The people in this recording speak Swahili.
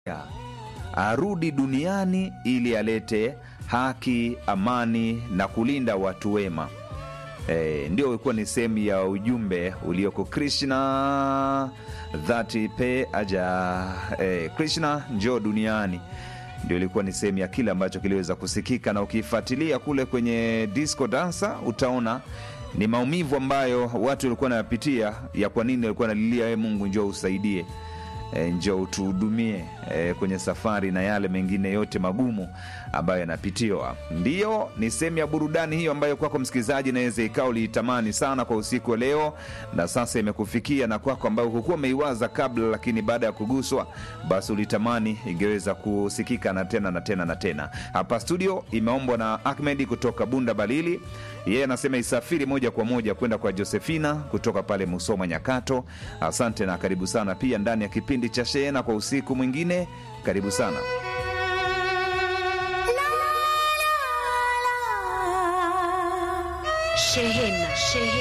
arudi duniani ili alete haki, amani na kulinda watu wema. E, ndio ilikuwa ni sehemu ya ujumbe ulioko Krishna dhati pe aja e, Krishna njoo duniani ndio ilikuwa ni sehemu ya kile ambacho kiliweza kusikika, na ukifuatilia kule kwenye disco dansa utaona ni maumivu ambayo watu walikuwa wanayapitia ya kwa nini walikuwa wanalilia e, Mungu njoo usaidie e, njoo utuhudumie e, kwenye safari na yale mengine yote magumu ambayo yanapitiwa. Ndiyo, ni sehemu ya burudani hiyo ambayo kwako msikilizaji inaweza ikawa uliitamani sana kwa usiku wa leo, na sasa imekufikia na kwako ambayo hukuwa umeiwaza kabla, lakini baada ya kuguswa, basi ulitamani ingeweza kusikika na tena na tena na tena. Hapa studio imeombwa na Ahmed kutoka Bunda Balili, yeye anasema isafiri moja kwa moja kwenda kwa Josefina kutoka pale Musoma Nyakato. Asante na karibu sana pia ndani ya kipindi cha Sheena kwa usiku mwingine. Karibu sana. Shehena, shehena.